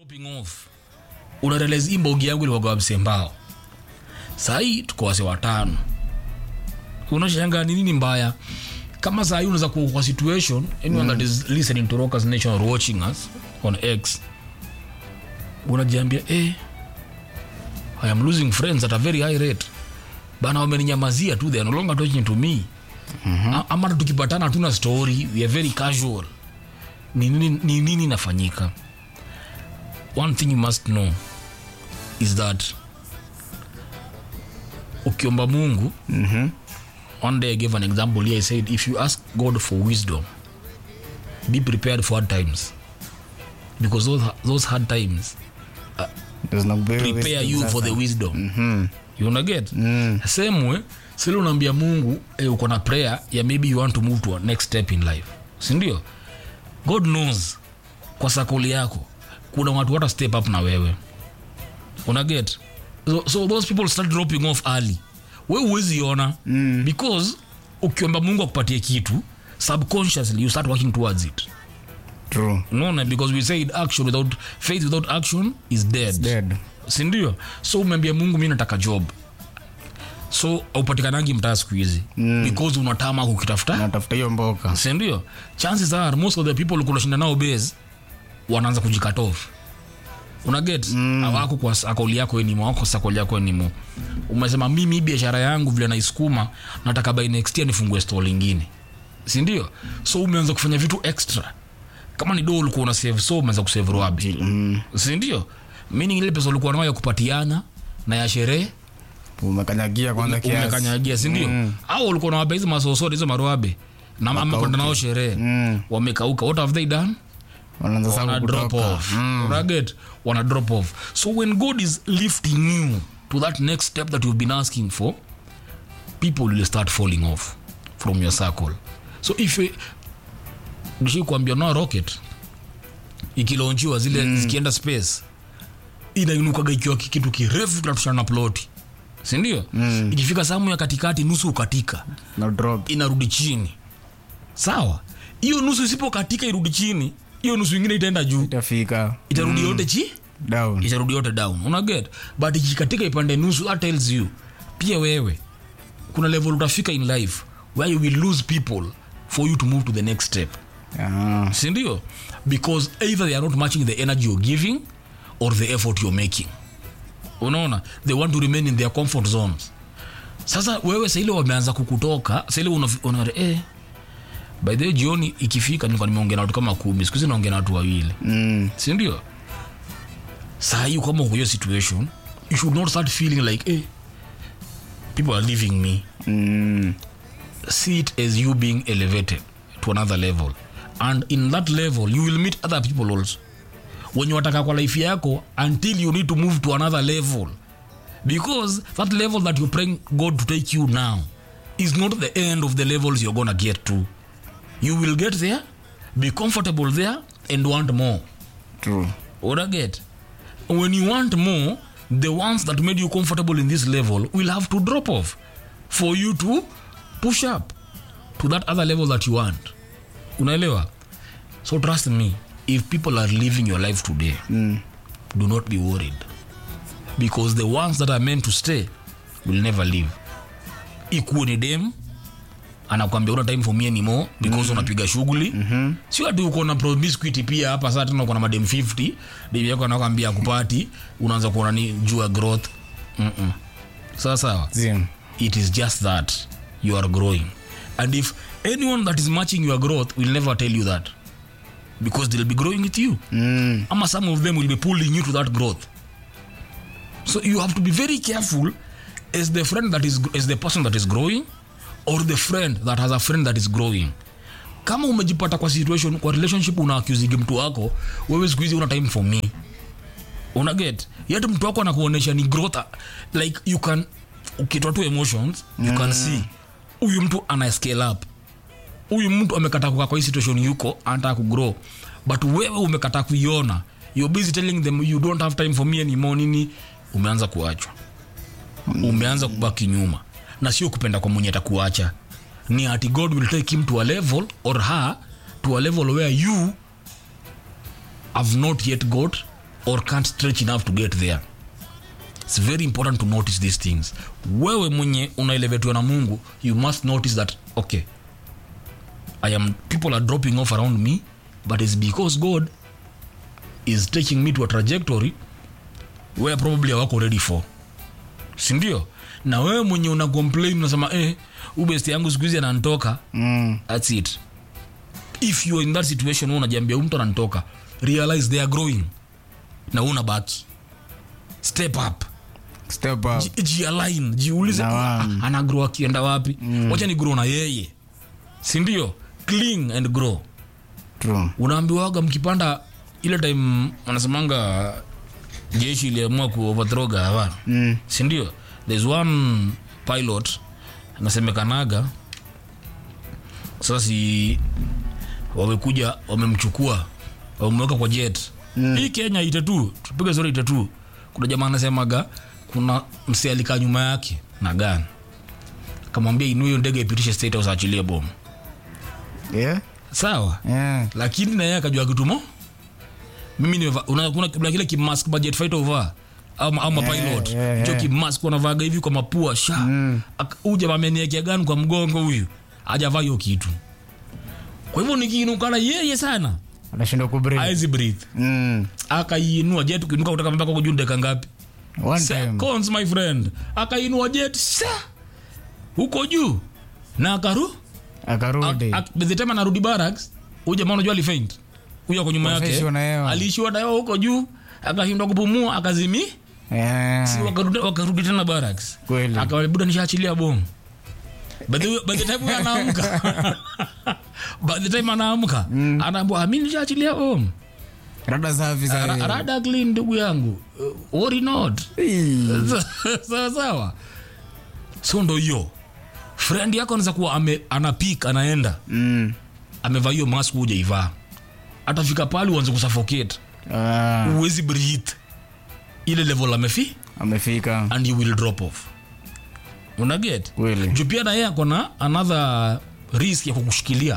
Dropping off unarealize hii mbogi yangu ilikuwa kwa msembao sahii tuko wase watano unashanga ni nini mbaya kama sahii unaweza kuwa kwa situation anyone that is listening to rockers nation or watching us on x unajiambia eh, i am losing friends at a very high rate bana wameninyamazia tu they are no longer talking to me mm-hmm. ama hata tukipatana hatuna story we are very casual ni nini, ni nini inafanyika one thing you must know is that ukiomba mungu Mhm. one day i gave an example here i said if you ask god for wisdom be prepared for hard times because those, those hard times There's no way prepare wasting you for sasa. the wisdom Mhm. you wanna get Mm. same way sile unaambia mungu eh, uko na prayer ya maybe you want to move to a next step in life sindio god knows kwa sakoli yako kuna watu wata step up na wewe una get so, so those people start dropping off early we huwezi ona mm. because ukiomba mungu akupatie kitu subconsciously you start working towards it True. unaona because we said action without faith without action is dead, Dead. sindio so umeambia mungu mi nataka job so aupatikanangi mtaa siku hizi mm. because unatama kukitafuta natafuta hiyo mboka sindio chances are most of the people kunashinda nao base wanaanza kujikat off unaget mm. awako kwa akoli yako enimo wako sakoli yako enimo umesema mimi hii biashara yangu vile naisukuma nataka by next year nifungue store lingine sindio so umeanza kufanya vitu extra kama ni do ulikuwa una save so umeanza kusave roabi Mm. sindio meaning ile pesa ulikuwa nayo ya kupatiana na ya sherehe umekanyagia kwanza kiasi umekanyagia sindio mm. au ulikuwa nawapa hizi masosori hizo maroabe na ama kwenda nao sherehe Mm. wamekauka what have they done wanaanza wana sasa drop kutoka off Unaget? wana drop off so when god is lifting you to that next step that you've been asking for people will start falling off from your circle so if kuambia no rocket ikilonchiwa zile mm. zikienda space inainukaga ikiwa ki- kitu kirefu kinatushana na ploti sindio mm. ikifika samu ya katikati nusu ukatika na drop inarudi chini sawa hiyo nusu isipokatika irudi chini hiyo nusu ingine itaenda juu itafika itarudi yote chi down itarudi yote down unaget but ikikatika ipande nusu that tells you pia wewe kuna level utafika in life where you will lose people for you to move to the next step Ah. sindio because either they are not matching the energy you're giving or the effort you're making unaona they want to remain in their comfort zones sasa wewe saile wameanza kukutoka saile una, una eh, by the way, jioni ikifika nilikuwa nimeongea na watu kama kumi sikuhizi naongea na watu wawili Mm. sindio saa hii kama uko hiyo situation you should not start feeling like eh, people are leaving me Mm. see it as you being elevated to another level and in that level you will meet other people also wenye wataka kwa life yako until you need to move to another level because that level that you're praying god to take you now is not the end of the levels you're gonna get to you will get there be comfortable there and want more True. What get? When you want more, the ones that made you comfortable in this level will have to drop off for you to push up to that other level that you want. Unaelewa? So trust me, if people are living your life today, Mm. do not be worried. Because the ones that are meant to stay will never leave. Ikuwe ni dem anakwambia una time for me anymore because unapiga shughuli mm-hmm. sio ati uko na promiscuity pia hapa sasa tena uko na madem 50 dem yako anakwambia kupati unaanza kuona ni juu ya growth Mm-mm. sawa sawa Zim. it is just that you are growing and if anyone that is matching your growth will never tell you that because they'll be growing with you Mm. ama some of them will be pulling you to that growth so you have to be very careful as the friend that is as the person that is growing or the friend that has a friend that is growing kama umejipata kwa situation kwa relationship una accusing mtu wako wewe siku hizi una time for me una get yet mtu wako anakuonyesha ni growth like you can ukitoa tu emotions you can see huyu mtu ana scale up huyu mtu amekataa kukaa kwa hii situation yuko anataka kugrow but wewe umekataa kuiona you're busy telling them you don't have time for me anymore nini umeanza kuachwa umeanza kubaki nyuma na sio kupenda kwa mwenye atakuacha ni ati god will take him to a level or her to a level where you have not yet got or can't stretch enough to get there it's very important to notice these things wewe mwenye unaelevetiwa na mungu you must notice that okay i am people are dropping off around me but it's because god is taking me to a trajectory where probably hawako ready for sindio na wewe mwenye una complain unasema eh, ubest yangu siku hizi anantoka Mm. thats it if you are in that situation wewe unajiambia huyu mtu ananitoka realize they are growing na wewe unabaki step up Step up. Ji- jialign jiulize Na ah, ana grow akienda wapi wacha ni grow na yeye sindio cling and grow True. unaambiwaga mkipanda ile time wanasemanga jeshi iliamua kuoverthrow gava Mm. sindio there's one pilot anasemekanaga sasa si wamekuja wamemchukua wameweka kwa jet mm. hii kenya ite tu tupiga zori ite tu kuna jamaa anasemaga kuna msee alikaa nyuma yake na gani kamwambia inue hiyo ndege ipitishe state house aachilie bomu Yeah? sawa Yeah. lakini naye akajua kitumo mimi nimeva- una- kuna kuna kile kimask budget fighter uvaa au au mapilot yeah, hicho yeah. kimask wanavaga hivi kwa mapua sha Ak- huyu jamaa ameniekea gani kwa mgongo huyu hajavaa hiyo kitu kwa hivyo nikiinukana yeye sana Anashindwa kubreathe. aezi breathe Mm. akaiinua jet ukiinuka kutoka mpaka huko juu dakika ngapi One time. seconds my friend akainua jet sa huko juu na akaru Akarudi. Ak- by the time anarudi barracks huyu jamaa unajua alifaint huyu ako nyuma yake Akaishiwa na hewa. aliishiwa na hewa huko juu akashindwa kupumua akazimi Yeah. si wakarudi, wakarudi tena barracks Kweli. akabuda nishaachilia bomu by the, by the time huyu anaamka by the time anaamka anaambua mi nishaachilia bomu Rada safi Ra- sahi. rada clean ndugu yangu Uh, worry not sawa sawa so ndo hiyo friend yako anaweza kuwa ame, anapik anaenda Mm. amevaa hiyo mask hujaivaa atafika pale uanze kusuffocate Ah, uwezi breathe ile level amefi amefika. and you will drop off unaget Kweli. juu pia na yeye akona another risk ya kukushikilia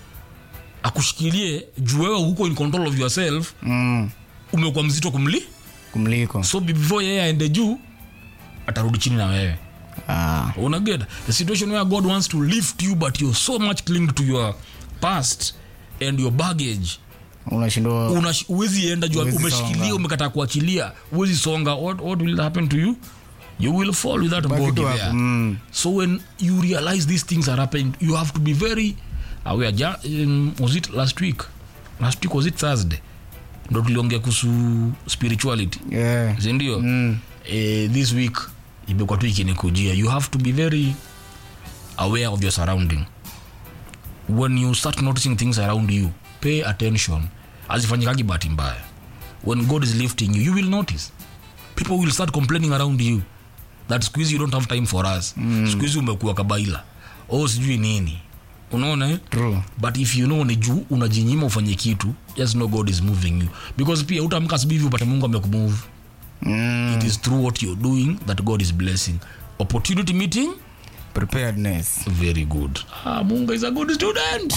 akushikilie juu wewe huko in control of yourself Mm. umekuwa mzito kumli Kumliko. so before yeye aende juu atarudi chini na wewe Ah. unaget the situation where god wants to lift you but you're so much clinged to your past and your baggage Unashindwa. Unash- huwezi enda juu Huwezi umeshikilia songa. umekataa kuachilia huwezi songa what, what will happen to you you will fall with that Baki body tu hapo. there Mm. so when you realize these things are happening you have to be very aware ja, um, was it last week last week was it thursday ndo tuliongea kuhusu spirituality Yeah. sindio mm. eh, this week imekuwa tu ikinikujia you have to be very aware of your surrounding when you start noticing things around you pay attention azifanyikagi bahati mbaya when god is lifting you you will notice people will start complaining around you that squeeze you don't have time for us mm. squeeze umekuwa kabaila oh sijui nini unaona eh? True. but if you know ni juu unajinyima ufanye kitu just know god is moving you because pia utamka asubuhi hivi upate mungu amekumove Mm. it is through what you're doing that god is blessing opportunity meeting Preparedness. very good ah, mungu is a good student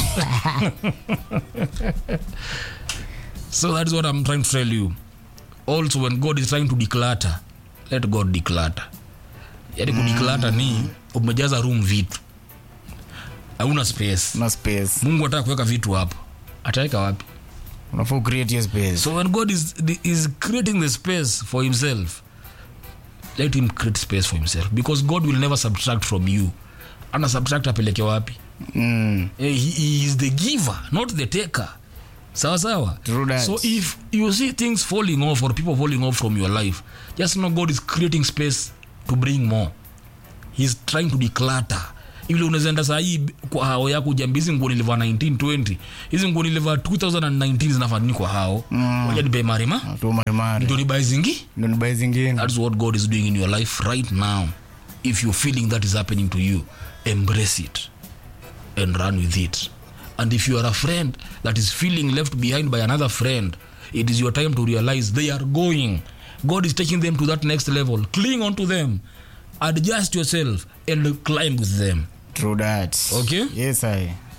so that is what i'm trying to tell you also when god is trying to declutter let god declutter yani kudeclutter ni umejaza room vitu hauna space No space. mungu ataka kuweka vitu hapo ataweka wapi Unafaa create your space. so when god is, is creating the space for himself let him create space for himself because god will never subtract from you ana subtract apeleke wapi Mm. Eh, he, he is the giver not the taker sawa sawa True that. so if you see things falling off or people falling off from your life just know god is creating space to bring more he's trying to declutter ile unawezaenda sahii kwa hao yako ujambi hizi nguo nilivaa 1920 hizi nguo nilivaa 2019 zinafaa nini kwa hao moja nipe marima Tu marimari. ndio nibae zingi Ndio ni bai zingine. that's what god is doing in your life right now if you're feeling that is happening to you embrace it and run with it and if you are a friend that is feeling left behind by another friend it is your time to realize they are going god is taking them to that next level cling on to them adjust yourself and climb with them True that. Okay. Yes, I.